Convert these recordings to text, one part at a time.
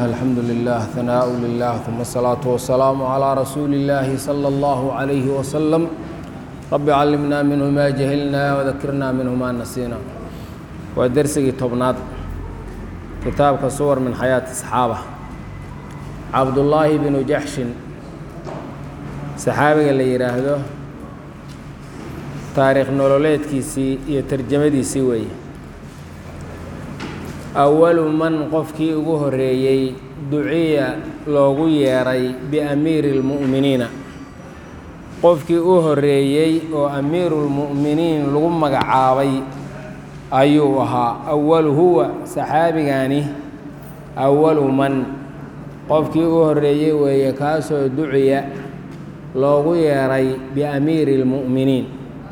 الحمد لله ثناء لله ثم الصلاة والسلام على رسول الله صلى الله عليه وسلم رب علمنا منه ما جهلنا وذكرنا منه ما نسينا ودرسي طبنات كتابك صور من حياة الصحابة عبد الله بن جحش صحابي اللي يراهده taariikh nololeedkiisii iyo tarjamadiisii weeye awalu man qofkii ugu horeeyey duciya loogu yeeray biamiiri اlmu'miniina qofkii u horeeyey oo amiiruulmu'miniin lagu magacaabay ayuu ahaa awalu huwa saxaabigani awalu man qofkii u horeeyey weeye kaasoo duciya loogu yeeray biamiiri اlmu'miniin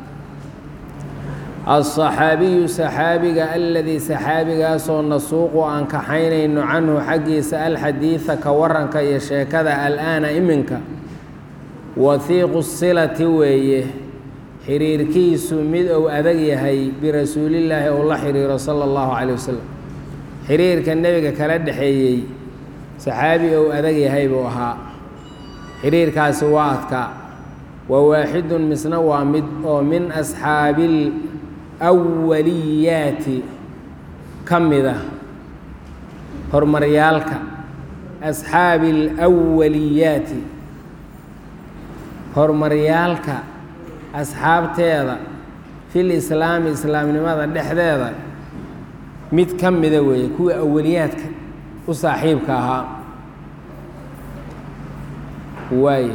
alصaxaabiyu saxaabiga aladii saxaabigaasoo nasuuqu aan kaxaynayno canhu xaggiisa alxadiida ka waranka iyo sheekada al'aana iminka wahiiqu silati weeye xiriirkiisu mid ou adag yahay birasuulillaahi ou la xiriiro sala allahu caleyh wasalam xiriirka nebiga kala dhexeeyey saxaabi ou adag yahay buu ahaa xiriirkaasi waa adkaa wa waaxidun misna waa mid oo min asxaabil awaliyaati ka mida horumaryaalka asxaabi alawaliyaati horumaryaalka asxaabteeda fil islaami islaamnimada dhexdeeda mid ka mida weeye kuwii awaliyaadka u saaxiibka ahaa waaye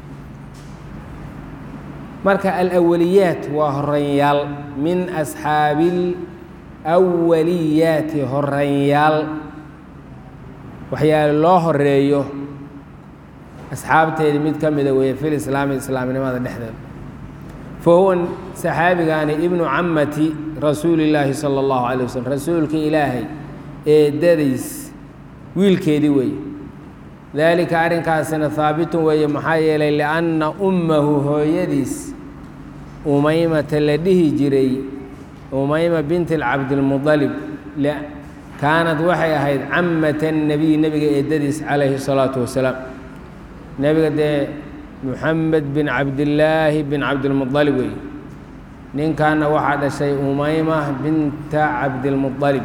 marka alawaliyaat waa horanyaal min asxaabil awaliyaati horanyaal waxyaale loo horeeyo asxaabteedii mid ka mida weeye fil islaami islaamnimada dhexdeeda fa huwa saxaabigaani ibnu camati rasuuli illaahi sala allahu calay waslm rasuulka ilaahay eedadiis wiilkeedii weeye daalika arrinkaasina haabitun weeye maxaa yeelay lianna ummahu hooyadiis umaymata la dhihi jiray umayma binti cabdilmudalib kaanad waxay ahayd camata nebiy nebiga eedadiis calayhi salaatu wasalaam nebiga dee muxamed bin cabdillaahi bin cabdilmudalib weeye ninkaana waxaa dhashay umayma binta cabdilmudalib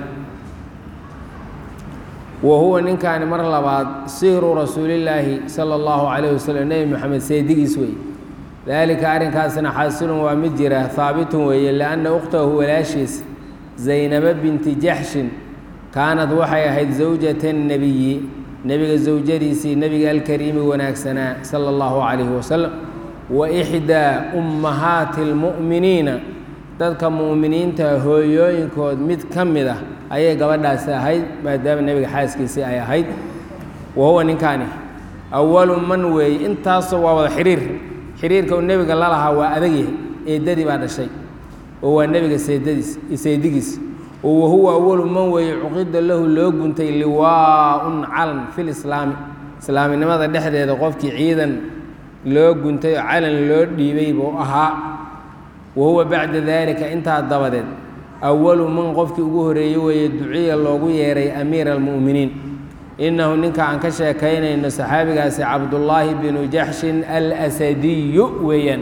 wa huwa ninkaani mar labaad sihru rasuulillaahi sala allahu calayh wasalam nebi moxamed seedigiis weeye daalika arrinkaasna xaasilun waa mid jira haabitun weeye lianna ukhtahu walaashiis zaynaba binti jaxshin kaanad waxay ahayd zawjata nebiyi nebiga zawjadiisii nebiga alkariimi wanaagsanaa sala allahu calayhi wasalam wa ixdaa ummahaati almu'miniina dadka mu'miniinta hooyooyinkood mid ka mid ah ayay gabadhaasi ahayd maadaama nebiga xaaskiisii ay ahayd wa huwa ninkaani awalu man weeye intaasoo waa wada xiriir xiriirka uu nebiga la lahaa waa adagyahay eedadii baa dhashay oo waa nebiga seedadiis seedigiis oo wahuwa awalu man weeye cuqida lahu loo guntay liwaa-un calan fil islaami islaaminimada dhexdeeda qofkii ciidan loo guntay oo calan loo dhiibay buu ahaa wa huwa bacda daalika intaa dabadeed awalu man qofkii ugu horeeyey weeye duciya loogu yeeray amiira almu'miniin innahu ninka aan ka sheekaynayno saxaabigaasi cabdullaahi binu jaxshin alasadiyu weeyaan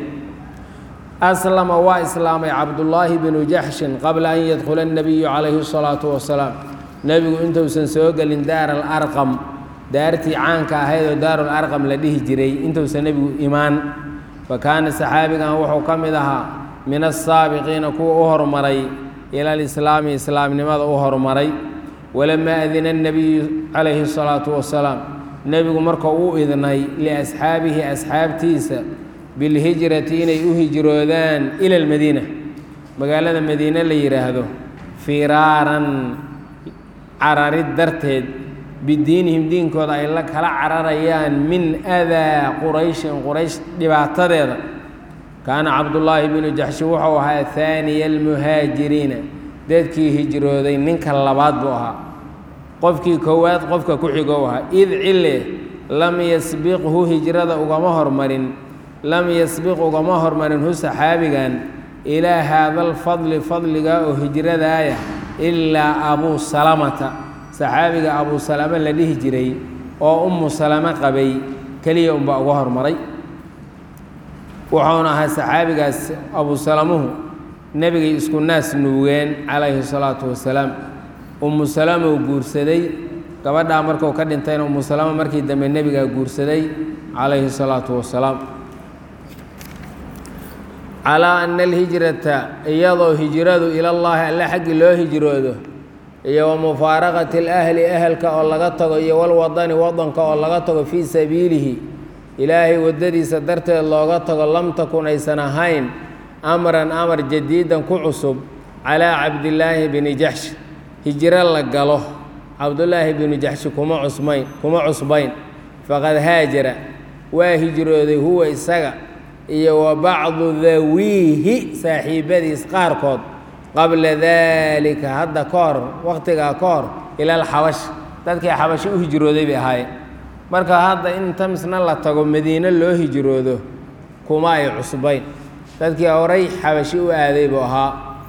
aslama waa islaamay cabdullaahi binu jaxshin qabla an yadkhula annabiyu calayhi asalaatu wasalaam nebigu intuusan soo gelin daar alarqam daartii caanka ahayd oo daarul arqam la dhihi jiray intuusan nebigu imaan fa kaana saxaabigan wuxuu ka mid ahaa min asaabiqiina kuwa u horumaray ila alislaami islaamnimada u horumaray walamaa adina annabiyu calayhi asalaatu wasalaam nebigu marka uu idnay liasxaabihi asxaabtiisa bilhijrati inay u hijroodaan ila almadiina magaalada madiine la yidhaahdo firaaran cararid darteed bidiinihim diinkooda ay la kala cararayaan min adaa qurayshin quraysh dhibaatadeeda kaana cabdullaahi binu jaxshi wuxuu ahaa haaniya almuhaajiriina dadkii hijrooday ninka labaad buu ahaa qofkii koowaad qofka ku xigow ahaa id cille lam yasbiqhu hijrada ugama hormarin lam yasbiq ugama hormarin hu saxaabigan ilaa haada alfadli fadliga oo hijradaaya ilaa abuu salamata saxaabiga abu salame la dhihi jiray oo ummu salame qabay keliya unbaa uga hormaray wuxuuna ahaa saxaabigaas abu salamuhu nebigay isku naas nuugeen calayhi salaatu wasalaam ummu salama uu guursaday gabadhaa markuu ka dhintayna ummu salama markii dambe nebigaa guursaday calayhi salaatu wasalaam calaa ana alhijrata iyadoo hijradu ilallaahi alle xaggii loo hijroodo iyo wa mufaaraqati alahli ahelka oo laga tago iyo walwadani wadanka oo laga tago fii sabiilihi ilaahay waddadiisa darteed looga tago lam takun aysan ahayn amran amar jadiidan ku cusub calaa cabdillaahi bini jaxsh hijro la galo cabdullaahi binu jaxshi kuma cusmayn kuma cusbayn faqad haajara waa hijrooday huwa isaga iyo wa bacdu dawiihi saaxiibadiis qaarkood qabla daalika hadda ka hor waqtigaa ka hor ilal xabash dadkii xabashi u hijrooday bay ahaayeen marka hadda in tamisna la tago madiine loo hijroodo kuma ay cusbayn dadkii horay xabashi u aaday buu ahaa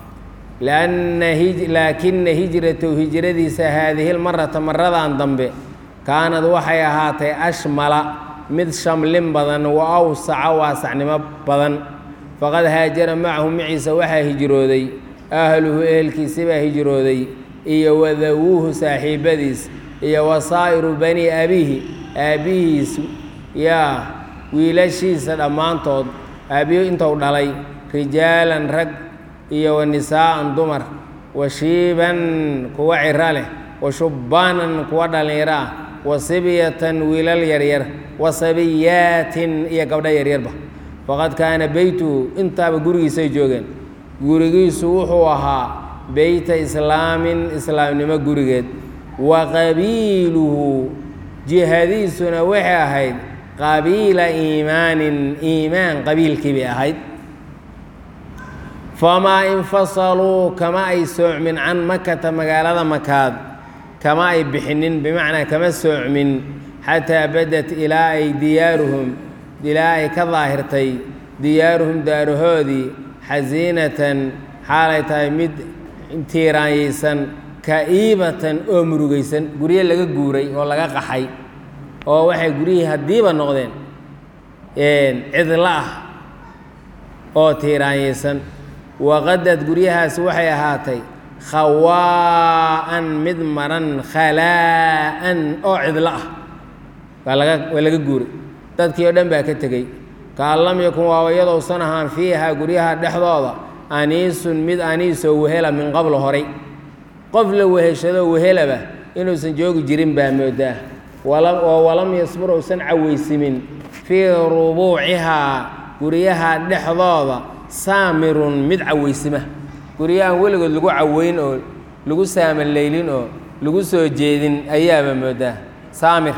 laakina hijratahu hijradiisa haadihi lmarata maradan dambe kaanad waxay ahaatay ashmala mid shamlin badan wa awsaca waasacnimo badan faqad haajara macahu maciisa waxaa hijrooday ahluhu ehelkiisi baa hijrooday iyo wadawuuhu saaxiibadiis iyo wasaa'iru bani abihi aabbihiis yaa wiilashiisa dhammaantood aabbihi intuu dhalay rijaalan rag iyo wa nisaa'an dumar wa shiiban kuwa ciro leh wa shubbaanan kuwa dhallinyaro ah wa sibyatan wiilal yaryar wa sabiyaatin iyo gabdho yaryarba faqad kaana beytuhu intaaba gurigiisay joogeen gurigiisu wuxuu ahaa beyta islaamin islaamnimo gurigeed wa qabiiluhu jihadiisuna waxay ahayd qabiila iimaanin iimaan qabiilkii bay ahayd famaa infasaluu kama ay soocmin can makata magaalada makaad kama ay bixinin bimacnaa kama soocmin xataa badat ilaa ay diyaaruhum ilaa ay ka daahirtay diyaaruhum daarahoodii xasiinatan xaalay tahay mid tiiraanyaysan ka'iibatan oo murugaysan guryo laga guuray oo laga qaxay oo waxay guryihii haddiiba noqdeen cidlo ah oo tiiraanyaysan waqadad guryahaasi waxay ahaatay khawaa'an mid maran khalaa'an oo cidlo ah waa laga waa laga guuray dadkii oo dhan baa ka tegey kaan lam yakun waaba iyadousan ahaan fiihaa guryaha dhexdooda aniisun mid aniisoo wehela min qablo horay qof la weheshadoo wehelaba inuusan joogi jirin baa moodaa oo walam yasbur uusan cawaysimin fii rubuucihaa guryaha dhexdooda saamirun mid cawaysima guryahan weligood lagu caweyn oo lagu saamalaylin oo lagu soo jeedin ayaaba moodaa saamir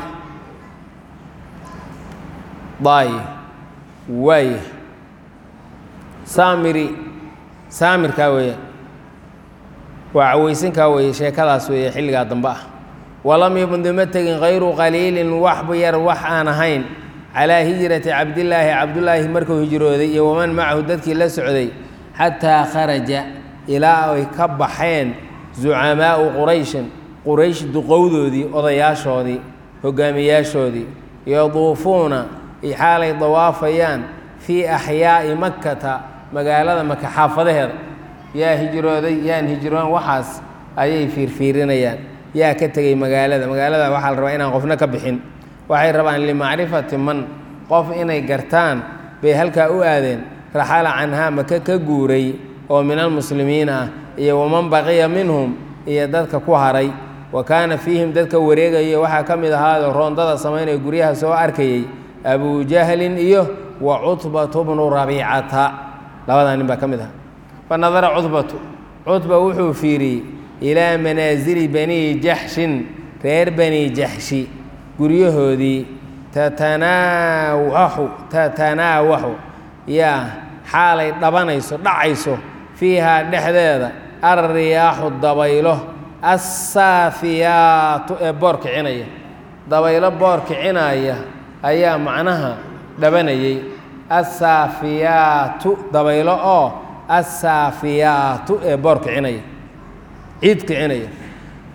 daay waaya saamiri saamirkaa weeye waa cawaysinkaa weeye sheekadaas weeye xilligaa dambe ah walam yabnduma tegin kayru qaliilin waxba yar wax aan ahayn calaa hijrati cabdillaahi cabdullaahi markuu hijrooday iyo waman macahu dadkii la socday xataa kharaja ilaa ay ka baxeen zucamaa'u qurayshin quraysh duqowdoodii odayaashoodii hogaamiyaashoodii yaduufuuna xaalay dawaafayaan fii axyaa'i makkata magaalada maka xaafadaheeda yaa hijrooday yaan hijroon waxaas ayay fiirfiirinayaan yaa ka tegey magaalada magaalada waxaa la rabaa inaan qofna ka bixin waxay rabaan limacrifati man qof inay gartaan bay halkaa u aadeen raxala canhaa maka ka guuray oo min almuslimiin ah iyo waman baqiya minhum iyo dadka ku haray wa kaana fiihim dadka wareegaya waxaa ka mid ahaado roondada samaynaya guryaha soo arkayey abujahlin iyo wa cutbatu bnu rabiicata labadaa nin baa ka mid aha fa nadara cutbatu cutba wuxuu fiiriyey ilaa manaasili bani jaxshin reer bani jaxshi guryahoodii tatanaawaxu tatanaawaxu yaa xaalay dhabanayso dhacayso fiihaa dhexdeeda alriyaaxu dabaylo assaafiyaatu ee boor kicinaya dabaylo boor kicinaya ayaa macnaha dhabanayay assaafiyaatu dabaylo oo assaafiyaatu ee boor kicinaya ciid kicinaya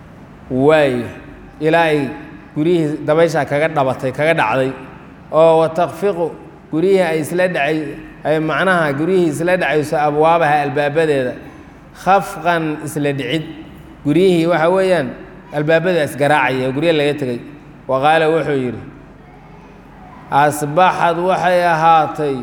waayo ilaa ay guryihii dabayshaa kaga dhabatay kaga dhacday oo watakfiqu guryihii ay isla dhacay ay macnaha guryihii isla dhacayso abwaabaha albaabadeeda khafqan isla dhicid guryihii waxa weeyaan albaabada isgaraacaya oo gurya laga tegay wa qaala wuxuu yidhi asbaxad waxay ahaatay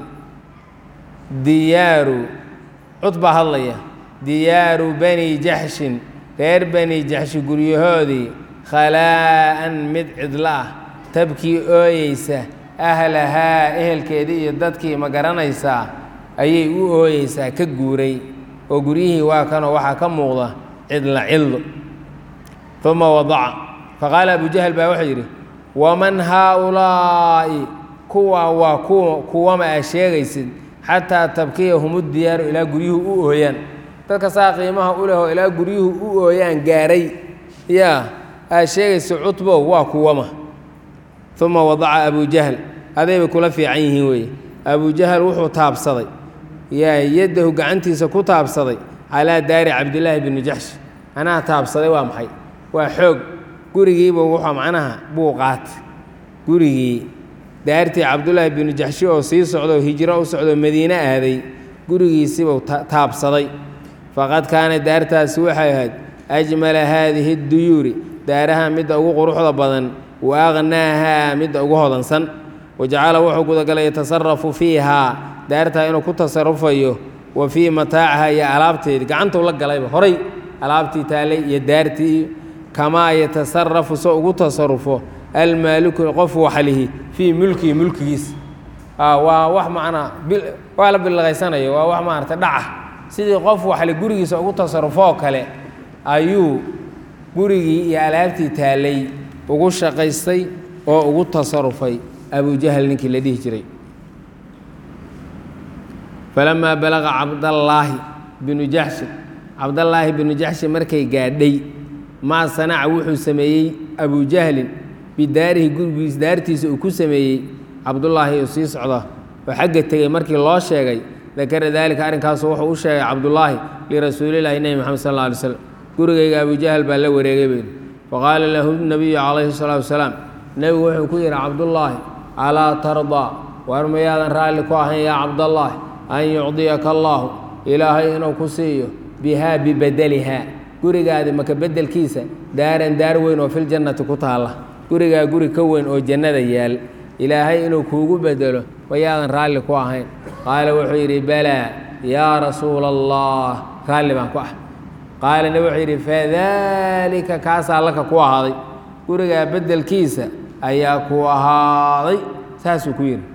diyaaru cud baa hadlaya diyaaru bani jaxshin reer bani jaxshi guryahoodii khalaa'an mid cidla ah tabkii ooyeysa ahlahaa ehelkeedii iyo dadkii ma garanaysaa ayay u ooyeysaa ka guuray oo guryihii waa kanoo waxaa ka muuqda cidla cildo uma wadaca faqaala abu jahl baa wuxuu yidhi waman haaulaa'i kuwaa waa kuwa kuwama aa sheegaysid xataa tabkiyahum diyaaru ilaa guryuhu u ooyaan dadka saa qiimaha u lehoo ilaa guryuhu u ooyaan gaaray yaa aa sheegaysa cutbow waa kuwama uma wadaca abu jahl adayba kula fiican yihiin weeye abu jahl wuxuu taabsaday yaa yaddahu gacantiisa ku taabsaday calaa daari cabdillaahi bni jaxsh anaa taabsaday waa maxay waa xoog gurigiiba wuxuu macnaha buu qaatay gurigii daartii cabdullaahi binu jaxshi oo sii socdo hijro u socdo madiine aaday gurigiisibuu taabsaday faqad kaana daartaasi waxay ahayd ajmala haadihi duyuuri daaraha midda ugu quruxda badan wa aqnaahaa midda ugu hodansan wajacala wuxuu gudagalay yatasarafu fiihaa daartaa inuu ku tasarufayo wa fii mataaciha iyo alaabteedii gacantuu la galayba horay alaabtii taallay iyo daartii iyo kamaa yatasarafu so ugu tasarufo almaaliku qof waxlihi fii mulkihi mulkigiisa waa wax macnaa waa la bilaqaysanayo waa wax maarata dhaca sidii qof waxli gurigiisa ugu tasarufoo kale ayuu gurigii iyo alaabtii taallay ugu shaqaystay oo ugu tasarufay abujahl ninkii la dhihi jiray falamaa balaqa cabdallaahi binu jaxshi cabdallaahi binu jaxshi markay gaadhay maa sanaca wuxuu sameeyey abujahlin bidaarihi gurigiis daartiisa uu ku sameeyey cabdullaahi oo sii socda oo xagga tegey markii loo sheegay dakara daalika arrinkaasu wuxuu u sheegay cabdullaahi lirasuulillahi nebi moxamed sal alla alay slam gurigayga abujahl baa la wareegay bayidhi faqaala lahu nabiyu calayhi salaatu wasalaam nebigu wuxuu ku yidhi cabdullaahi alaa tardaa war mayaadan raalli ku ahayn yaa cabdallaahi an yucdiyaka allaahu ilaahay inuu ku siiyo bihaa bibedelihaa gurigaadi maka beddelkiisa daaran daar weyn oo filjannati ku taalla gurigaa guri ka weyn oo jannada yaal ilaahay inuu kuugu bedelo mayaadan raalli ku ahayn qaala wuxuu yidhi balaa yaa rasuula allah raalli baan ku ah qaala nebi wuxuu yidhi fadaalika kaasaa laka ku ahaaday gurigaa beddelkiisa ayaa ku ahaaday saasuu ku yidhi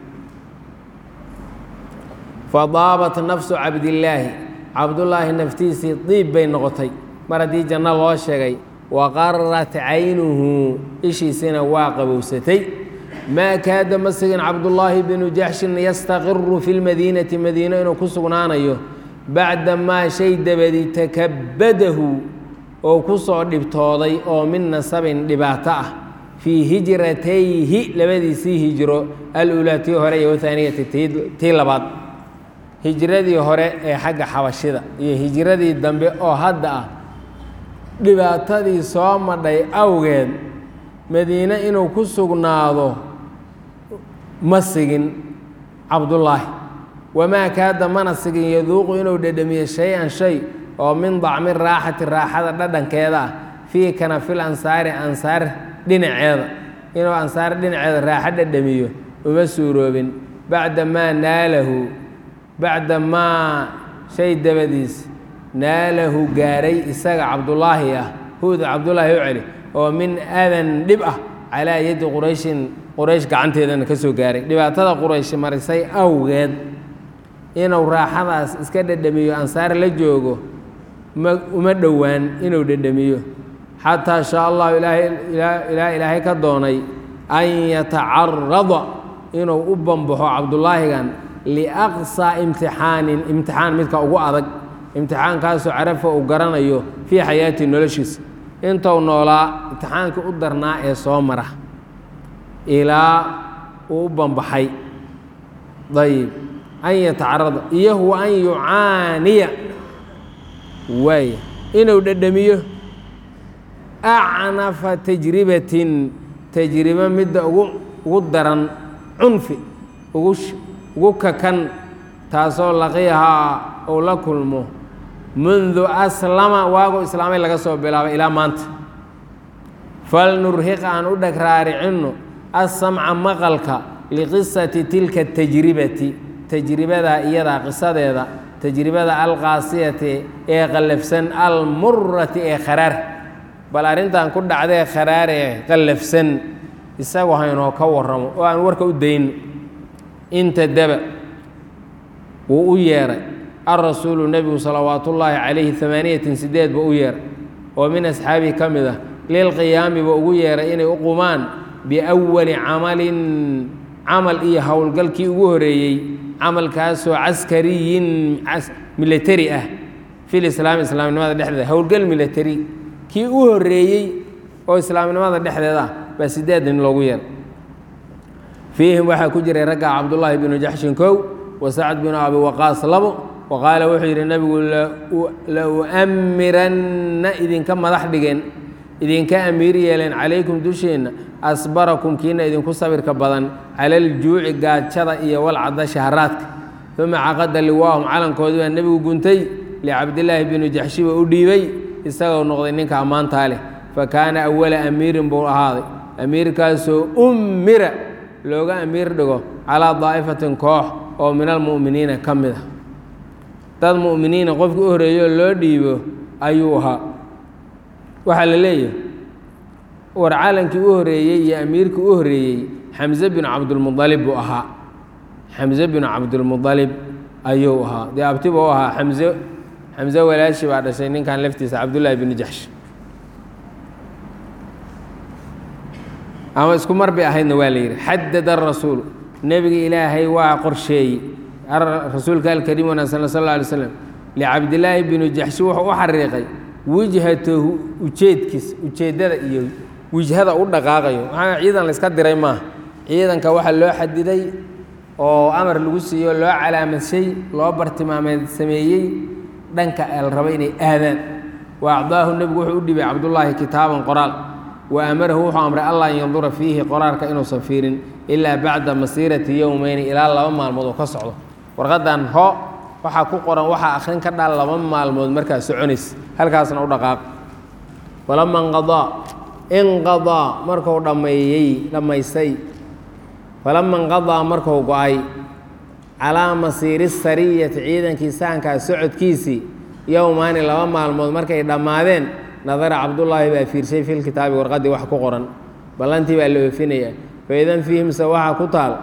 fadaabat nafsu cabdillaahi cabdullaahi naftiisii diib bay noqotay mar haddii janno loo sheegay wa qarat caynuhu ishiisina waa qabowsatay maa kaada ma sigin cabdullaahi binu jaxshin yastaqiru fi lmadiinati madiino inuu ku sugnaanayo bacda maa shay dabadi takabadahu oo ku soo dhibtooday oo min nasabin dhibaato ah fii hijratayhi labadiisii hijro aluulaa tii hore iyo wathaaniyati tii labaad hijradii hore ee xagga xabashida iyo hijradii dambe oo hadda ah dhibaatadii soo madhay awgeed madiine inuu ku sugnaado ma sigin cabdullaahi wamaa kaada mana sigin yaduuqu inuu dhedhamiyo shay-an shay oo min dacmi raaxati raaxada dhadhankeeda ah fii kanafil ansaari ansaar dhinaceeda inuu ansaar dhinaceeda raaxo dhedhamiyo uma suuroobin bacda maa naalahu bacda maa shay dabadiis naalahu gaaray isaga cabdullaahi ah huuda cabdullaahi u celi oo min adan dhib ah calaa yaddi qurayshin quraysh gacanteedana ka soo gaaray dhibaatada quraysh marisay awgeed inuu raaxadaas iska dhedhamiyo ansaar la joogo ma uma dhowaan inuu dhedhamiyo xataa shaa allahu ilaa ilaahay ka doonay an yatacarada inuu u bambaxo cabdullaahigan liaqsaa imtixaanin imtixaan midka ugu adag imtixaankaasoo carafa uu garanayo fii xayaatii noloshiisa intuu noolaa imtixaankii u darnaa ee soo mara ilaa uu u bambaxay ayib an yatacarada iyo huwa an yucaaniya waaya inuu dhedhamiyo acnafa tajribatin tajribo midda ugu ugu daran cunfi ugu ugu kakan taasoo laqiyahaa uu la kulmo mundu aslama waagu islaamay laga soo bilaabay ilaa maanta falnurhiq aan u dheg raaricinno assamca maqalka liqisati tilka tajribati tajribadaa iyadaa qisadeeda tajribada alqaasiyati ee qallafsan almurati ee kharaar bal arrintan ku dhacdee kharaar ee qallafsan isagu haynoo ka warramo oo aan warka u dayno inta daba wuu u yeedhay alrasuulu nebigu salawaat ullaahi calayhi amaaniyatin sideed buu u yeedhay oo min asxaabihi ka mid ah lilqiyaami buu ugu yeedhay inay u qumaan biawali camalin camal iyo howlgalkii ugu horeeyey camalkaasoo caskariyin militari ah fil islaami islaamnimada dhexdeeda howlgal militari kii u horeeyey oo islaamnimada dhexdeeda ah baa sideed nin loogu yeedhay fiihim waxaa ku jiray ragga cabdullaahi binu jaxshin kow wa sacd binu abi waqaas labo wa qaala wuxuu yidhi nebigu la u'amiranna idinka madax dhigeen idinka amiir yeeleen calaykum dusheenna asbarakum kiina idinku sabirka badan cala aljuuci gaajada iyo walcada shahraadka uma caqada liwaahum calankoodii baa nebigu guntay licabdillaahi binu jaxshi buu u dhiibay isagoo noqday ninka ammaantaa leh fa kaana awala amiirin buu ahaaday amiirkaasoo ummira looga amiir dhigo calaa daa'ifatin koox oo min almu'miniina ka mid ah dad mu'miniina qofkii u horreeyo loo dhiibo ayuu ahaa waxaa la leeyahay war calankii u horreeyey iyo amiirkii u horreeyey xamse binu cabdilmudalib buu ahaa xamse binu cabdilmudalib ayuu ahaa dee abti buu ahaa xamse xamse walaashi baa dhashay ninkan laftiisa cabdullaahi binu jaxsh ama isku mar bay ahaydna waa la yidhi xadada arasuulu nebiga ilaahay waa qorsheeyey rasuulka alkariim wanaagsan sal alla alay slam licabdillaahi binu jaxshi wuxuu u xariiqay wijhatahu ujeedkiis ujeeddada iyo wijhada u dhaqaaqayo maxaa ciidan layska diray maaha ciidanka waxaa loo xadiday oo amar lagu siiyo loo calaamadshay loo bartilmaameed sameeyey dhanka el raba inay aadaan wa acdaahu nebigu wuxuu u dhibay cabdullaahi kitaaban qoraal wa amarahu wuxuu amray allah an yandura fiihi qoraalka inuusan fiirin ilaa bacda masiirati yowmeyni ilaa laba maalmood oo ka socdo warqaddan ho waxaa ku qoran waxaa akhrin ka dhaal laba maalmood markaa soconays halkaasna u dhaqaaq falama inqadaa inqadaa markuu dhammeeyey dhammaystay falama inqadaa markuu go-ay calaa masiiri sariyati ciidankii saankaa socodkiisii yowmaani laba maalmood markay dhammaadeen nadara cabdullaahi baa fiirshay fi lkitaabi warqaddii wax ku qoran ballantii baa la oofinayaa faidan fiihimse waxaa ku taal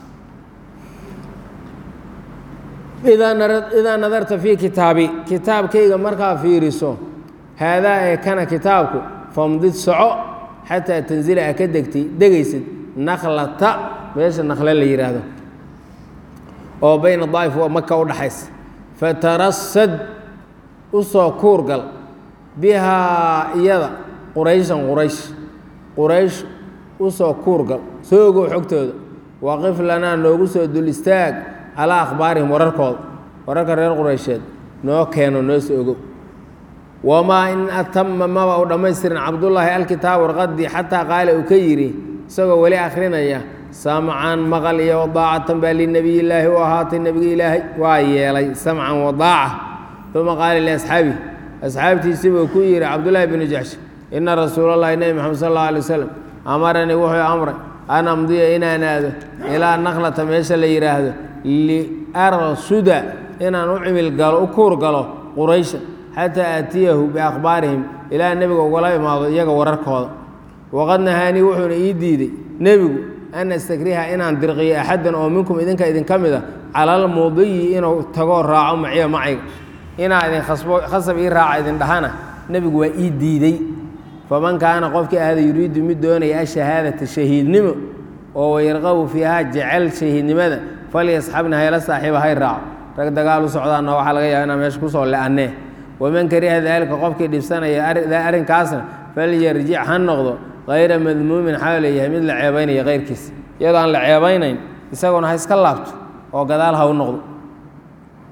idaa nadarta fii kitaabi kitaabkayga markaa fiiriso haadaa ee kana kitaabku famdid soco xataa tanzila a ka degtay degaysid nakhlata meesha nakhle la yidhaahdo oo bayna daa'if wa maka u dhaxaysa fatarasad u soo kuurgal bihaa iyada qurayshan quraysh quraysh u soo kuurgal soo ogow xogtooda waqif lanaa noogu soo dul istaag calaa akhbaarihim wararkooda wararka reer quraysheed noo keeno noo soo ogow wamaa in atama maba u dhammaystirin cabdullaahi alkitaab warqaddii xataa qaala uu ka yidhi isagoo weli akhrinaya samcan maqal iyo wadaacatan baa linebiyillaahi u ahaatay nebiga ilaahay waa yeelay samcan wadaaca uma qaala liasxaabihi asxaabtiisii buu ku yidhi cabdullaahi binu jaxsh ina rasuulallahi nebi moxamed sal alla alay wasalam amaranii wuxuu amray an amdiya inaan aado ilaa nakhlata meesha la yidhaahdo liarsuda inaan u cimil galo u kuur galo quraysha xataa aatiyahu biakhbaarihim ilaa nebiga ugala imaado iyaga wararkooda waqad nahaanii wuxuuna ii diiday nebigu an astakriha inaan dirqiyo axadan oo minkum idinka idinka mid a cala almudiyi inuu tagoo raaco maciya macayga inaa idin khasbo khasab ii raaca idin dhahana nebigu waa ii diidey faman kaana qofkii ahda yuriidu mid doonaya ashahaadata shahiidnimo oo wayarqabu fiihaa jecel shahiidnimada falyasxabna hayla saaxiiba hay raaco rag dagaal u socdaana waxaa laga yaaba inaa meesha kusoo le-annee waman kariha daalika qofkii dhibsanaya arrinkaasna falyarjic ha noqdo hayra madmuumin xaa leeyahay mid la ceebaynaya keyrkiis iyadoo aan la ceebaynayn isagoona ha iska laabto oo gadaal ha u noqdo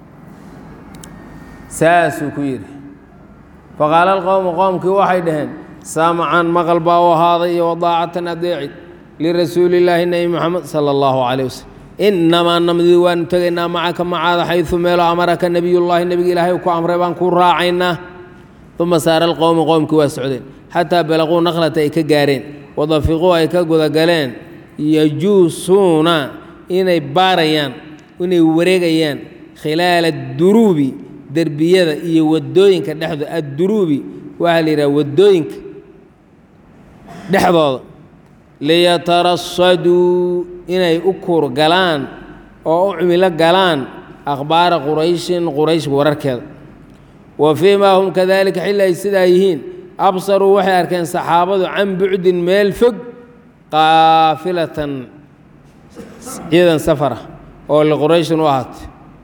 saasuu ku yidhi faqaala alqowmu qoomkii waxay dhaheen samcan maqal baa u ahaaday iyo wadaacatan adeeci lirasuulillaahi nebi moxamed sala allahu calayh wasalam inamaa namdi waanu tegaynaa macaka macaada xaysu meelo amaraka nebiyullaahi nebiga ilaahay ku amray baan ku raacaynaa uma saara alqowmi qowmkii waa socdeen xataa balaquu naqlata ay ka gaareen wadafiquu ay ka gudagaleen yajuusuuna inay baarayaan inay wareegayaan khilaala duruubi derbiyada iyo wadooyinka dhexdooda adduruubi waxaa la yidhaha wadooyinka dhexdooda liyatarasaduu inay u kuur galaan oo u cumilo galaan akhbaara qurayshin quraysh wararkeeda wa fii maa hum kadalika xilli ay sidaa yihiin absaruu waxay arkeen saxaabadu can bucdin meel fog qaafilatan ciidan safara oo liqurayshin u ahaatay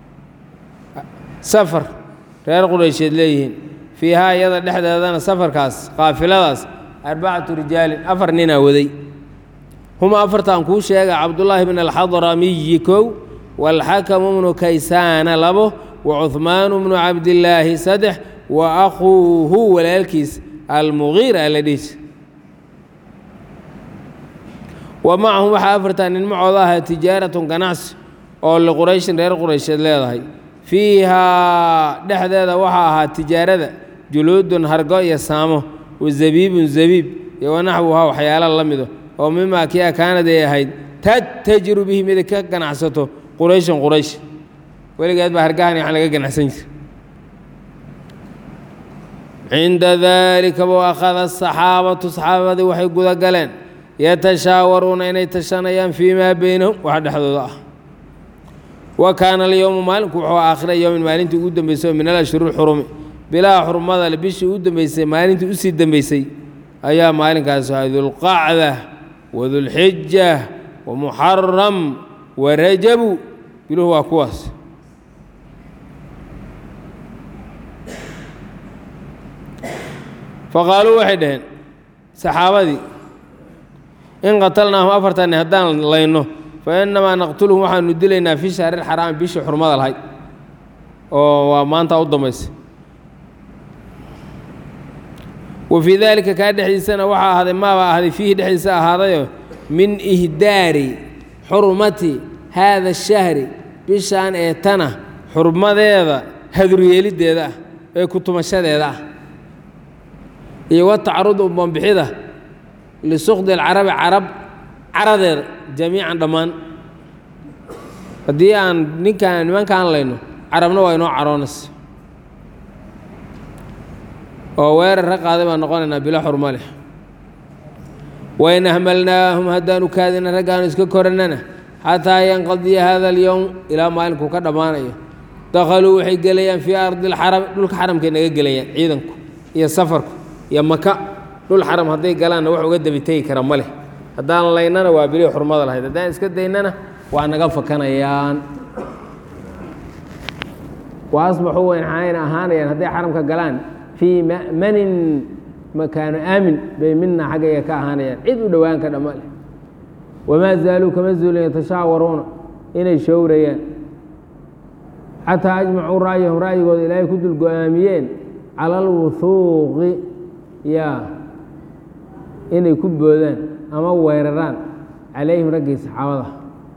safar reer quraysheed leeyihiin fiihaa iyada dhexdeedana safarkaas qaafiladaas arbacatu rijaalin afar ninaa waday huma afartan kuu sheega cabdullaahi bn alxadramiyi kow waalxakamu bnu kaysaana labo wa cuhmaanu bnu cabdillaahi saddex wa akhuuhu walaalkiis almugiira la dhihi wa macahum waxaa afartan nin macooda ahaa tijaaratun ganacsi oo liqurayshin reer quraysheed leedahay fiihaa dhexdeeda waxaa ahaa tijaarada juluudun hargo iyo saamo wa zabiibun zabiib iyo wanaxwuhaa waxyaala la mido oo mimaa kia kaanad ay ahayd tattajiru bihi mid ka ganacsato qurayshan quraysh weligeed baa hargahan waxaan laga ganacsan jira cinda daalika buu akhada asaxaabatu saxaabadii waxay guda galeen yatashaawaruuna inay tashanayaan fii maa beynahum wax dhexdooda ah wa kaana alyowmu maalinku wuxuu aakhira yowmin maalintii ugu dambeysay oo min alashhuri xurumi bilaa xurmada le bishii u dambeysay maalintii usii dambeysay ayaa maalinkaas ahaa dulqacda wadulxija wamuxaram warajabu biluhu waa kuwaas faqaaluu waxay dhaheen saxaabadii in qatalnaahum afartanni haddaan layno fa innamaa naqtuluhum waxaanu dilaynaa fii shahri lxaraami bishii xurmada lahayd oo waa maanta u dambaysa wa fii daalika kaa dhexdiisana waxaa ahaaday maabaa ahday fiihi dhexdiisa ahaadayo min ihdaari xurmati haada ashahri bishaan ee tana xurmadeeda haduryeeliddeeda ah ee kutumashadeeda ah iyo wa tacarudu banbixida lisukdi alcarabi carab caradeeda jamiican dhammaan haddii aan ninkaan nimankaan layno carabna waa inoo caroonaysa oo weerar ra qaaday baan noqonaynaa bilo xurmo leh wain ahmalnaahum haddaanu kaadina raggaanu iska korannana xataa yanqadiya hada alyowm ilaa maalinkuu ka dhammaanayo dakhaluu waxay gelayaan fii ardi alxarami dhulka xaramkay naga gelayaan ciidanku iyo safarku iyo maka dhul xaram hadday galaanna wax uga dabi tegi kara ma leh haddaan laynana waa bilii xurmada lahayd haddaan iska daynana waa naga fakanayaan wa asbaxuu waxayna ahaanayaan hadday xaramka galaan fii ma'manin makaano aamin bay mina xaggayga ka ahaanayaan cid u dhowaanka dhamma leh wamaa zaaluu kama zuulin yatashaawaruuna inay showrayaan xataa ajmacuu ra'yahum ra'yigooda ilaahay ku dul go-aamiyeen cala alwuhuuqi yaa inay ku boodaan ama weeraraan calayhim raggii saxaabada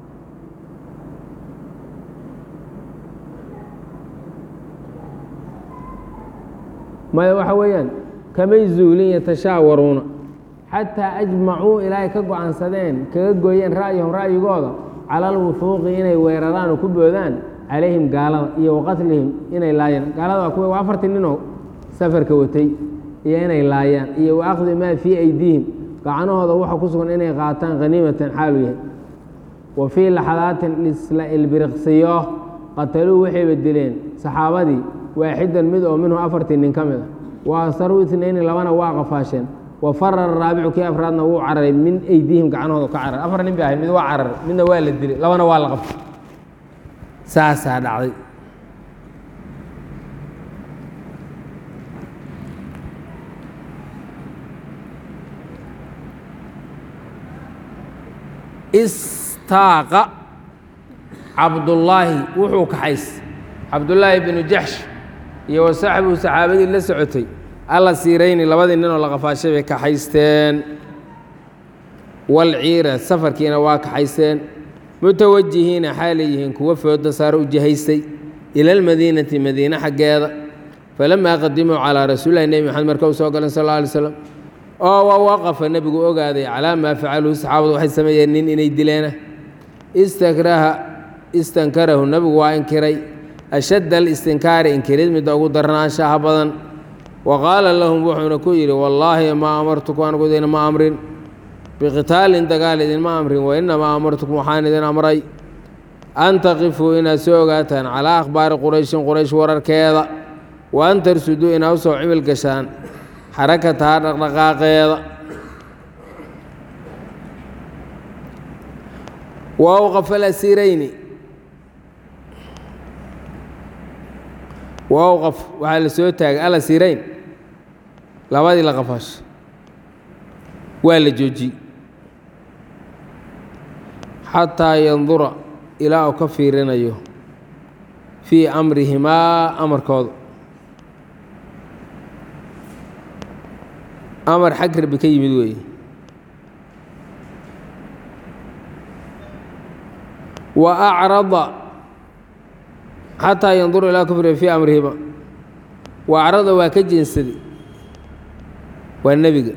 maya waxa weeyaan kamay zuulin yatashaawaruuna xataa ajmacuu ilaahay ka go-aansadeen kaga gooyeen ra'yahum ra'yigooda cala alwuhuuqi inay weeraraan oo ku boodaan calayhim gaalada iyo waqatlihim inay laayaan gaalada waa kuwa waa afartii ninoo safarka watay iyo inay laayaan iyo wa akhdi maa fii aydiihim gacanahooda waxa ku sugan inay qaataan haniimatan xaalu yahay wa fii laxadaatin isla ilbiriqsiyo qataluu waxayba dileen saxaabadii waaxidan mid oo minhu afartii nin ka mid a wa asaruu itnayni labana waa qafaasheen wa farara raabicu kii afraadna wuu cararay min aydiihim gacanahooda ka cararay afar nin bay ahayd mid waa cararay midna waa la dilay labana waa la qabtay saasaa dhacday istaaqa cabdullaahi wuxuu kaxays cabdullaahi binu jaxsh iyo wa saxbigu saxaabadii la socotay alla siirayni labadii ninoo la qafaashay bay kaxaysteen walciira safarkiina waa kaxaysteen mutawajihiina xaalay yihiin kuwa fooda saaro u jihaystay ila almadiinati madiine xaggeeda falamaa qadimuu calaa rasuulilahi nebi maxamed marka u soo galeen sal alla alay slam oo wa waqafa nebigu ogaaday calaa maa facaluhu saxaabadu waxay sameeyeen nin inay dileena istakraha istankarahu nebigu waa inkiray ashadda alistinkaari inkirid midda ugu darnaanshaha badan wa qaala lahum wuxuuna ku yidhi wallaahi maa amartukum anigu idinma amrin biqitaalin dagaal idinma amrin wa innamaa amartukum waxaan idin amray an taqifuu inaad soo ogaataan calaa akhbaari qurayshin quraysh wararkeeda wa an tarsuduu inaad u soo cimil gashaan xarakataha dhaqdhaqaaqeeda wa awqafa alasiirayni wa awqaf waxaa la soo taagay alasiirayn labadii la qafaasho waa la joojiyey xataa yandura ilaa uu ka fiirinayo fii amrihimaa amarkooda amar xag rabbi ka yimid weeye wa acrada xataa yandura ilaa ka fiiriyo fii amrihima wa acrada waa ka jeensaday waa nebiga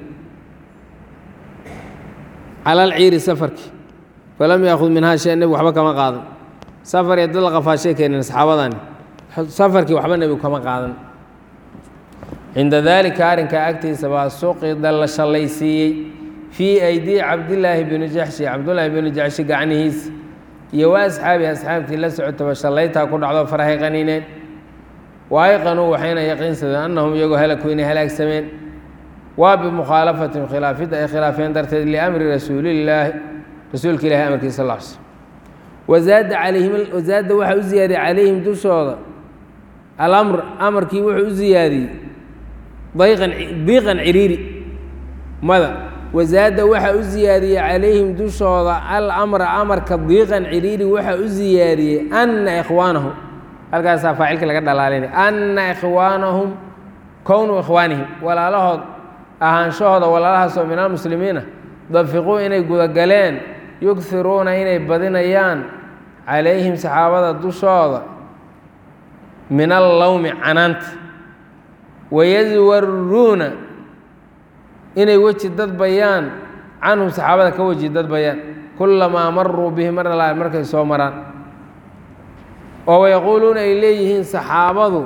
cala alciiri safarki falam yaakhud minhaa shay nebigu waxba kama qaadan safar iyo dad la qafaashay keeneen saxaabadani safarkii waxba nebigu kama qaadan cinda daalika arrinkaa agtiisa baa suqida la shallaysiiyey fii aydii cabdillaahi bini jaxshi cabdullaahi binu jaxshi gacnihiisa iyo wa asxaabihi asxaabtii la socotaba shallaytaa ku dhacdo farahay qaniineen waayqanuu waxayna yaqiinsadeen annahum iyagoo halaku inay halaagsameen waa bimukhaalafatin khilaafidda ay khilaafeen darteed liamri rasuulillaahi rasuulka ilahi amarkiisa sal l sl wazaada calayhim wazaada waxaa u ziyaadiyey calayhim dushooda alamr amarkii wuxuu u ziyaadiyey dayqan diiqan ciriiri mada wazaada waxaa u ziyaadiyey calayhim dushooda alamra amarka diiqan ciriiri waxaa u ziyaadiyey anna ikhwaanahum halkaasaa faacilka laga dhalaalinay anna ikhwaanahum kownu ikhwaanihim walaalahood ahaanshahooda walaalahaasoo min almuslimiina dafiquu inay gudagaleen yughiruuna inay badinayaan calayhim saxaabada dushooda min allowmi canaanta wayaswaruuna inay weji dadbayaan canhum saxaabada ka weji dadbayaan kulamaa maruu bihi mar alaa markay soo maraan oo wayaquuluuna ay leeyihiin saxaabadu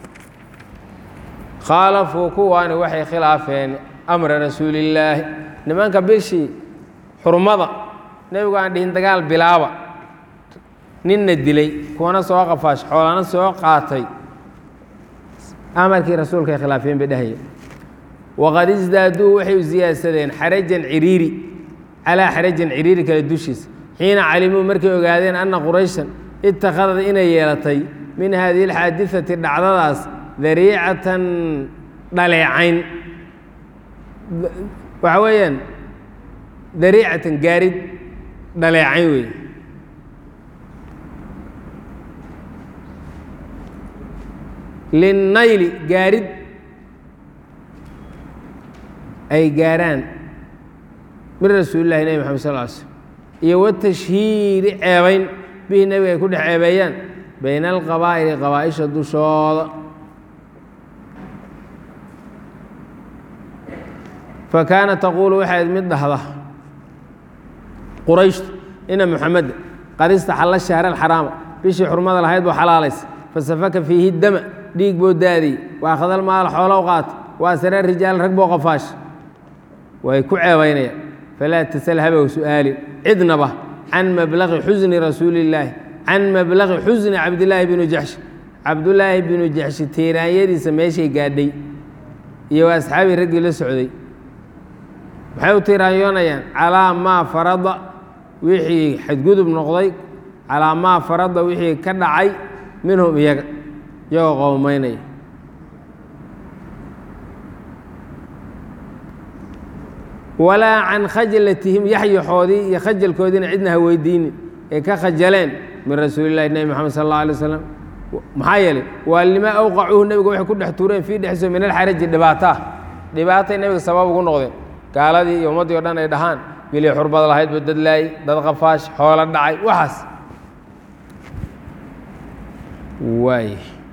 khaalafuu kuwaani waxay khilaafeen amra rasuulillaahi nimanka bishii xurmada nebigu aan dhihin dagaal bilaaba ninna dilay kuwana soo qafaash xoolana soo qaatay amarkii rasuulka ay khilaafeen bay dhahaya waqad isdaaduu waxay u siyaadsadeen xarajan ciriiri calaa xarajan ciriiri kale dushiisa xiina calimuu markay ogaadeen anna qurayshan ittakhadad inay yeelatay min haadihi alxaadisati dhacdadaas dariicatan dhaleecayn waxa weeyaan dariicatan gaarid dhaleecayn wey linnayli gaarid ay gaaraan min rasuulillahi nebi maxamed sal l slm iyo watashhiiri ceebayn bihi nebiga ay ku dhex ceebeeyaan bayna alqabaa'ili qabaa'isha dushooda fa kaana taquulu waxayd mid dhahda qurayshtu ina muxameda qad istaxalla shahra alxaraama bishii xurmada lahayd buu xalaalaysa fasafaka fiihi dama dhiig buu daadiyey waa khadal maal xoolow qaata waa saree rijaal rag boo qafaash way ku ceebaynayaan falaa tasal habow su'aalin cidnaba can mablaqi xusni rasuulillaahi can mablaqi xusni cabdillaahi binu jaxshi cabdullaahi binu jaxshi tiiraanyadiisa meeshay gaadhay iyo waa asxaabii raggii la socday maxay u tiiraanyoonayaan calaa maa farada wixii xadgudub noqday calaa maa farada wixii ka dhacay minhum iyaga iyagoo qowmaynaya walaa can khajalatihim yaxyaxoodii iyo khajalkoodiina cidna ha weydiinin ay ka khajaleen min rasuulillahi nebi moxamed sal alla alay waslam maxaa yeelay waa lima awqacuuhu nebiga waxay ku dhex tuureen fii dhexso min alxaraji dhibaataa dhibaatay nebiga sabab ugu noqdeen gaaladii iyo ummaddii o dhan ay dhahaan bilii xurbad lahaydba dad laayey dad qafaash xoolo dhacay waxaas waay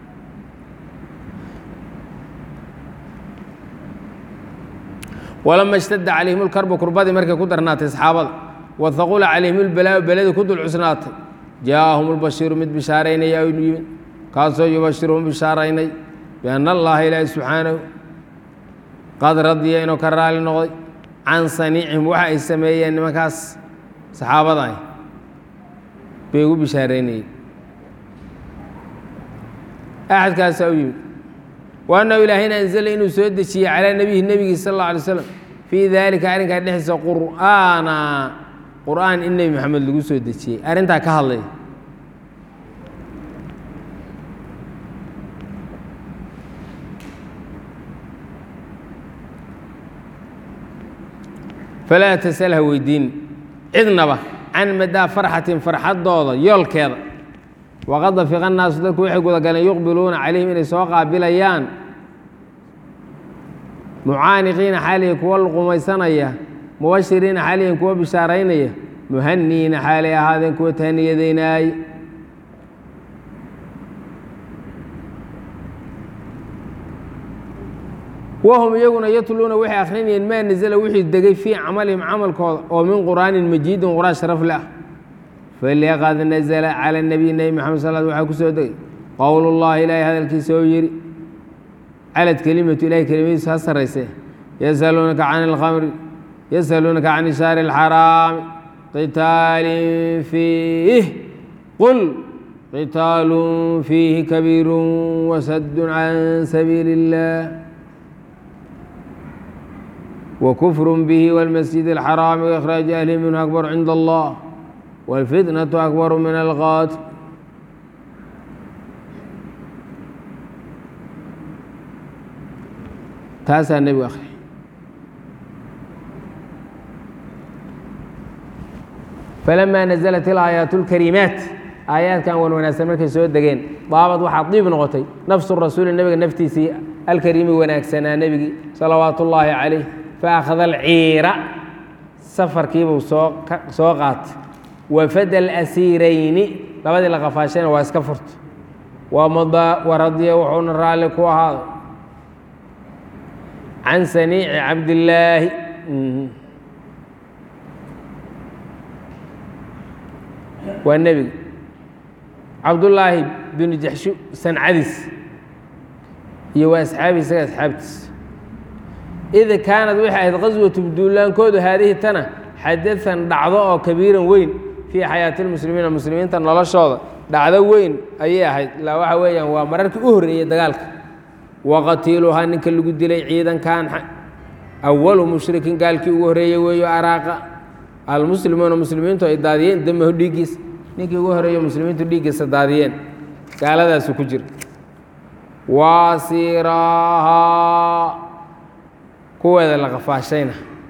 walama ishtadda calayhim lkarbu kurbadii markay ku darnaatay saxaabada wahaqula calayhim lbalaau beladii ku dul cusnaatay jaaahum lbashiiru mid bishaaraynaya aynu yimid kaasoo yubashiruhum bishaaraynay bianna allaha ilaahi subxaanahu qad radiya inuu ka raali noqday can saniicihim waxa ay sameeyeen nimankaas saxaabada ah bay ugu bishaaraynayeen axadkaasaa u yimid wa annahu ilaahayna anzala inuu soo dejiyey calaa nebihi nebigii sal alla alay slam fii daalika arrinkaa dhexdiisa qur'aana qur'aan in nebi maxamed lagu soo dejiyey arrintaa ka hadlay falaa tasal ha weydiin cidnaba can madaa farxatin farxaddooda yoolkeeda waqad dafiqa annaasu dadku waxay gudagaleen yuqbiluuna calayhim inay soo qaabilayaan mucaaniqiina xaalihi kuwa luqumaysanaya mubashiriina xaalihin kuwa bishaaraynaya muhaniina xaalay ahaadeen kuwa tahniyadaynaay wahum iyaguna yatluuna waxay akhrinayeen maa nazala wixii degay fii camalihim camalkooda oo min qur'aanin majiidin qur'aan sharaf le ah falaqad nazla cala nabiy nebi maxamed sal waxaa ku soo degay qowl llahi ilaahay hadalkiisa oo yidhi calad kelimatu ilahay kelimadiisu ha sarayse yasaluunaka can alkhamri yasaluunaka can shaari اlxaraami qitaalin fiih qul qitaalun fiihi kabiiru wasadun can sabiili اllah وكفر به والمسجد الحرام وإخراج أهله منه أكبر عند الله والفتنة أكبر من القاتل taasaa nebigu akhriya falamaa naزlat ilaayaat اlkariimaat aayaadkan wan wanaagsan markay soo degeen daabad waxaa diib noqotay nafsu rasuuli nebiga naftiisii alkariimi wanaagsanaa nebigii salawaat ullaahi calayh faakhada alciira safarkiibuu soo soo qaatay wafada alasiirayni labadii la qafaashayna waa iska furta waradiya wuxuuna raalli ku ahaaday can saniici cabdillaahi waa nebiga cabdullaahi binu jaxshu sancadiis iyo waa asxaabi isaga asxaabtiis id kaanad waxay ahayd qaswatu duulaankoodu haadihi tana xadaثan dhacdo oo kabiiran weyn fii xayaati اlmuslimiina muslimiinta noloshooda dhacdo weyn ayay ahayd ilaa waxa weeyaan waa mararkii u horreeyey dagaalka waqatiiluhaa ninka lagu dilay ciidankan awalu mushrikin gaalkii ugu horreeyey weeyo araaqa almuslimuuna muslimiintu ay daadiyeen damahu dhiiggiisa ninkii ugu horreeyo muslimiintu dhiiggiisa daadiyeen gaaladaasu ku jira waasiraahaa kuweeda la qafaashayna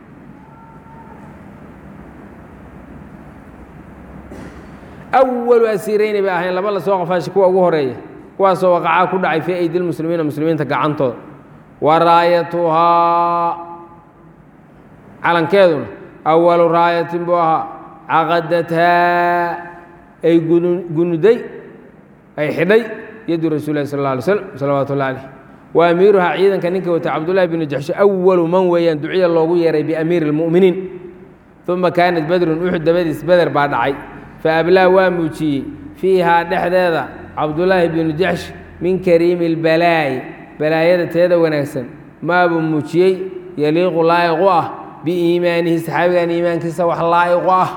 awalu asiirayni bay ahayn laba la soo qafaashay kuwa ugu horeeya kuwaasoo waqacaa ku dhacay fii aydi lmuslimiina muslimiinta gacantooda wa raayatuhaa calankeeduna awalu raayatin buu ahaa caqadathaa ay gunuday ay xidhay yadu rasuul lahi sal اla alay slam salawaatu ullah alayh wa amiiruhaa ciidanka ninka wata cabdullahi binu jaxsho awalu man weeyaan duciya loogu yeeray biamiiri اlmu'miniin uma kaanat badrun uxud dabadiis beder baa dhacay faablaa waa muujiyey fiihaa dhexdeeda cabdullaahi binu jaxsh min kariimi اlbalaa'i balaayada teeda wanaagsan maabuu muujiyey yaliiqu laa'iqu ah biiimaanihi saxaabigan iimaankiisa wax laa'iqu ah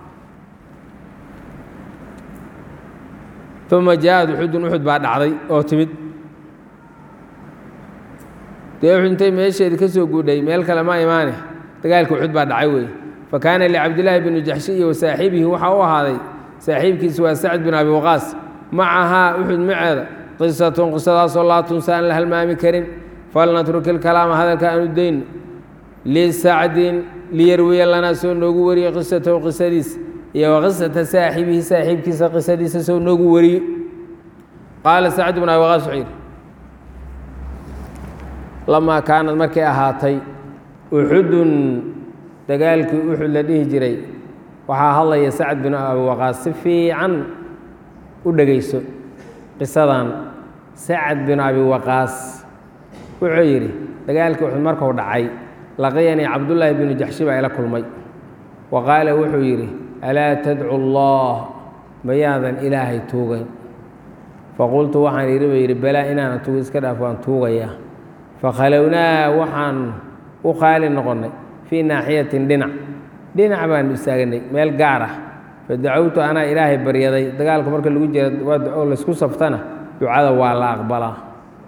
uma jaaءad uxudun uxud baa dhacday oo timid dee uxud intay meesheedi ka soo guudhay meel kale ma imaane dagaalka uxud baa dhacay weeye fakaana licabdillaahi binu jaxshi iyo wasaaxibihi waxaa u ahaaday saaxiibkiisa waa sacd bin abi waqaas macahaa uxud maceeda qisatun qisadaasoo laa tunsa aan la halmaami karin falnatruki ilkalaama hadalka aanu dayno lisacdin liyarwiya lanaa soo noogu wariyo qisatahu qisadiisa iyo wa qisata saaxibihi saaxiibkiisa qisadiisa soo noogu wariyo qaala sacd bn abi waqaas wuxuu yidhi lamaa kaanad markay ahaatay uxudun dagaalkii uxud la dhihi jiray waxaa hadlaya sacd bin abi waqaas si fiican u dhegayso qisadan sacad bin abi waqaas wuxuu yidhi dagaalkii uxud markuu dhacay laqiyanii cabdullaahi binu jaxshi baa ila kulmay wa qaala wuxuu yidhi alaa tadcu allah mayaadan ilaahay tuugayn faqultu waxaan yidhi buu yidhi balaa inaana tuuga iska dhaaf waan tuugayaa fakhalownaa waxaan u qaali noqonnay fii naaxiyatin dhinac dhinac baanu istaaganay meel gaar ah fadacowtu anaa ilaahay baryaday dagaalka marka lagu jira oo laysku saftana ducada waa la aqbalaa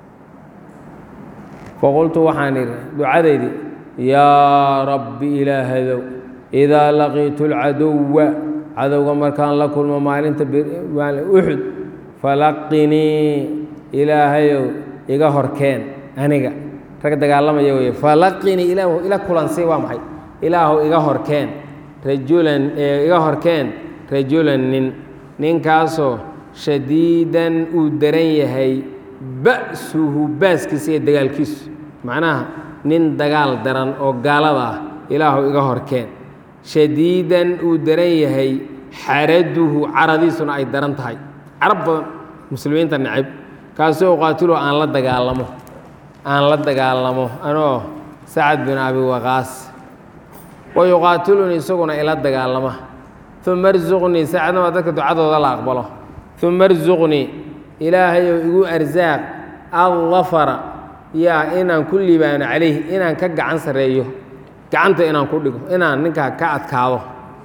faqultu waxaan idhi ducadaydii yaa rabbi ilaahadow idaa laqiitu alcaduwa cadowga markaan la kulmo maalinta uxud falaqinii ilaahayow iga horkeen aniga rag dagaalamaya wey falaqinii ilaahu ila kulansay waa maxay ilaahu iga horkeen rajulan iga horkeen rajulan nin ninkaasoo shadiidan uu daran yahay ba'suhu baaskiisa iyo dagaalkiisu macnaha nin dagaal daran oo gaalada ah ilaahu iga horkeen shadiidan uu daran yahay xaraduhu caradiisuna ay daran tahay carab badan muslimiinta necab kaasoo uqaatilo aan la dagaalamo aan la dagaalamo anoo sacad bin abi waqaas wa yuqaatilunii isaguna ila dagaalama uma arsuqnii sacadna waa dadka ducadooda la aqbalo uma arsuqnii ilaahayow igu arsaaq aldafara yaa inaan ku liibaano calayhi inaan ka gacan sarreeyo gacanta inaan ku dhigo inaan ninkaa ka adkaado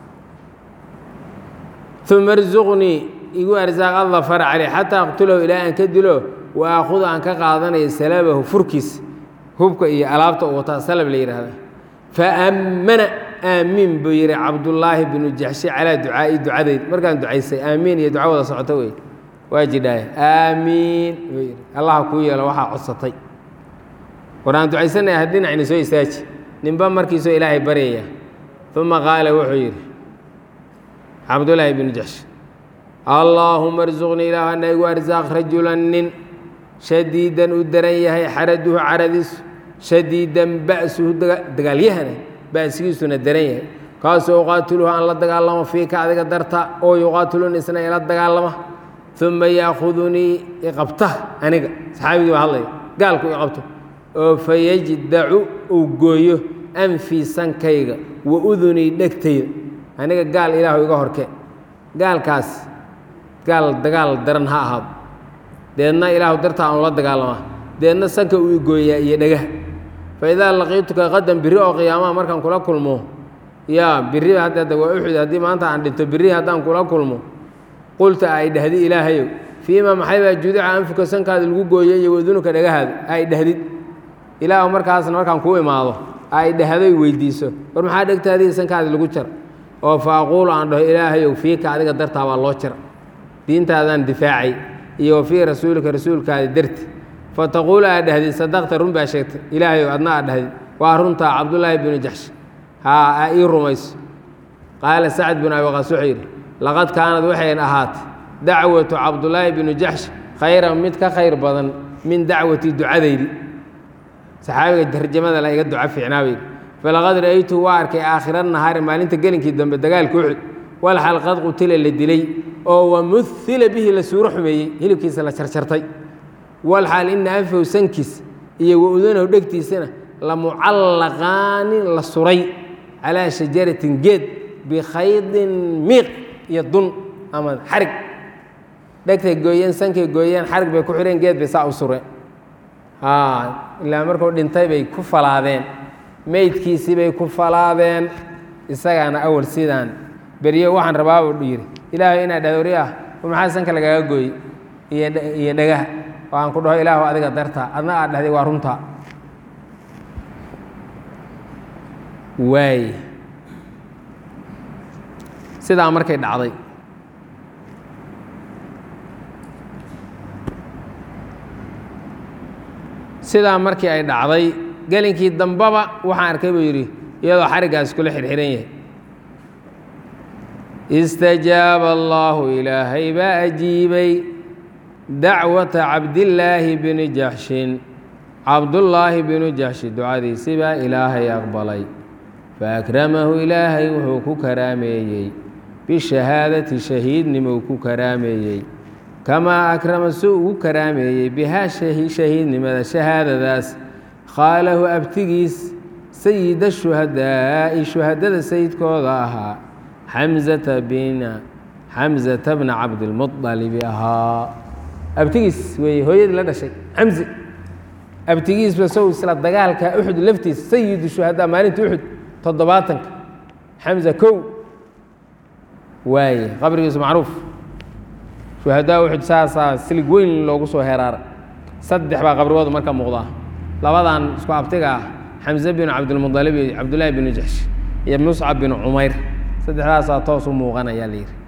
uma arsuqnii igu arsaaq aldafara caleyh xataa aqtulahu ilaa aan ka dilo wa aakhudu aan ka qaadanayo salabahu furkiis hubka iyo alaabta u wataa salab la yidhaahda faammana aamiin buu yidhi cabdullaahi binu jaxshi calaa ducaa'i ducadeyd markaan ducaysay aamiin iyo duca wada socoto wey waa jidhaaya aamiin buu yidhi allaha kuu yeelo waxaa codsatay war aan ducaysanaya ha dhinacni soo istaaji ninba markiisoo ilaahay baryaya uma qaala wuxuu yidhi cabdullaahi binu jaxshi allaahuma arsuqnii ilaah ana igu arsaaq rajulan nin shadiidan uu daran yahay xaraduhu caradiisu shadiidan ba'suhu dagaalyahana ba'sigiisuna daran yahay kaasoo uqaatiluhu aan la dagaalamo fiika adiga darta oo yuqaatiluni isna ila dagaalama uma yaakudunii iqabta aniga saxaabigii baa hadlaya gaalku iqabto oo fayajdacu uu gooyo anfii sankayga wa udunii dhegtayda aniga gaal ilaahu iga horkeen gaalkaas gaal dagaal daran ha ahaado deedna ilaahu dartaa aan la dagaalamaa deedna sanka uu igooyaa iyo dhagaha fa idaa laqiituka qadan biri oo qiyaamaha markaan kula kulmo yaa biri hadda waa uxud haddii maanta aan dhinto biri haddaan kula kulmo qulta ay dhahdi ilaahayow fiima maxaybaa judica anfuka sankaada lagu gooyay iyo wadunuka dhagahaada ay dhahdid ilaahu markaasna markaan kuu imaado ay dhahdoy weydiiso war maxaa dhegtaadii sankaada lagu jara oo fa aquulu aan dhaho ilaahayow fiika adiga dartaa baa loo jira diintaadaan difaacay iyo wa fii rasuulika rasuulkaada darti fa taquulu aad dhahdid sadaqta run baa sheegtay ilaahayow adna aad dhahdid waa runtaa cabdullaahi binu jaxsh haa aa ii rumayso qaala sacd binu abi waqaas wuxuu yidhi laqad kaanad waxayn ahaatay dacwatu cabdullaahi binu jaxsh khayran mid ka khayr badan min dacwati ducadaydi saxaabiga tarjamada la iga duco fiicnaa bayidhi falaqad ra'aytuhu waa arkay aakhira nahaari maalinta gelinkii dambe dagaalka uxud walxal qad qutila la dilay oo wamuhila bihi la suuro xumeeyey hilibkiisa la jarjartay walxaal ina anfahu sankiis iyo wa-udanahu dhegtiisana la mucallaqaanin la suray calaa shajaratin geed bikhaydin miiq iyo dun ama xarig dhegtay gooyeen sankay gooyeen xarig bay ku xidheen geed bay saa u sureen ilaa markuu dhintay bay ku falaadeen meydkiisii bay ku falaadeen isagaana awal sidaan beryo waxaan rabaa buu yidhi ilaahay inaad dhahdo ah war maxaa sanka lagaaga gooyey iyo dhagaha oo aan ku dhaho ilaahu adiga dartaa adna aad dhahday waa runtaa waay sidaa markay dhacday sidaa markii ay dhacday gelinkii dambaba waxaan arkay buu yidhi iyadoo xariggaas kula xirxiran yahay istajaaba allaahu ilaahay baa ajiibay dacwata cabdillaahi bini jaxshin cabdullaahi binu jaxshi ducadiisi baa ilaahay aqbalay faakramahu ilaahay wuxuu ku karaameeyey bishahaadati shahiidnimou ku karaameeyey kamaa akrama si ugu karaameeyey bihaa shahiidnimada shahaadadaas khaalahu abtigiis sayida shuhadaa'i shuhadada sayidkooda ahaa xamzata bina xamzata bna cabdilmuطalibi ahaa abtigiis weeye hooyadii la dhashay xamzi abtigiisba sow isla dagaalka uxud laftiisa sayidu shuhadaa maalinta uxud toddobaatanka xamza kow waaye qabrigiisu macruuf shuhadaa uxud saasaa silig weyn loogu soo heraaray saddex baa qabrigooda marka muuqdaa labadan isku abtiga ah xamze binu cabdilmualib iyo cabdullaahi binu jaxsh iyo muscab binu cumayr saddexdaasaa toos u muuqanayaa la yidhi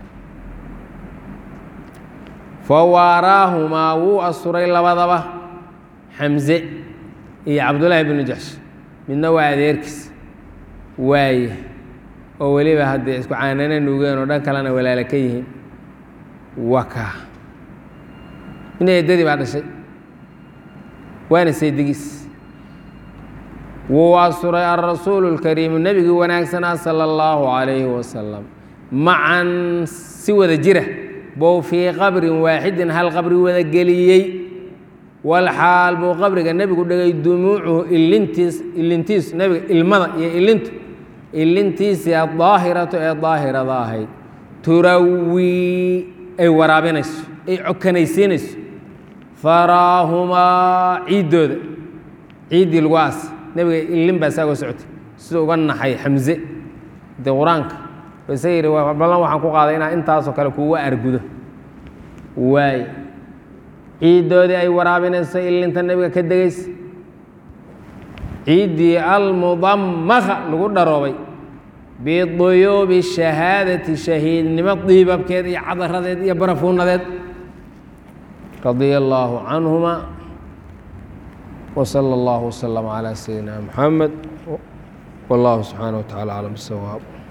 fawaaraahumaa wuu asturay labadaba xamze iyo cabdullaahi binu jaxsh midna waa adeerkiis waaye oo weliba haddee isku caanana nuugeen oo dhan kalena walaala ka yihiin waka ina eddadii baa dhashay waana saydigiis wuu asturay alrasuulu اlkariimu nebigii wanaagsanaa sala اllahu calayhi wasalam macan si wada jira bow fii qabrin waaxidin hal qabri wada geliyey walxaal buu qabriga nebigu dhigay dumuucuhu ilintiis ilintiis nebiga ilmada iyo ilintu ilintiisii adaahiratu ee daahirada ahayd turawii ay waraabinayso ay cokanaysiinayso faraahumaa ciiddooda ciiddii lagu aas nebiga ilin baa saagoo socotay sida uga naxay xamze dee qur-aanka isa yidhi ballan waxaan ku qaaday inaa intaasoo kale kuuga argudo waaye ciiddoodii ay waraabinayso ilinta nebiga ka degaysa ciiddii almudamaka lagu dharoobay biduyuubi shahaadati shahiidnimo diibabkeed iyo cadaradeed iyo barafuunadeed radia allaahu canhuma wsala allahu wslama calaa sayidina muxamed wallahu subxaanah wa tacala aclam bisawaab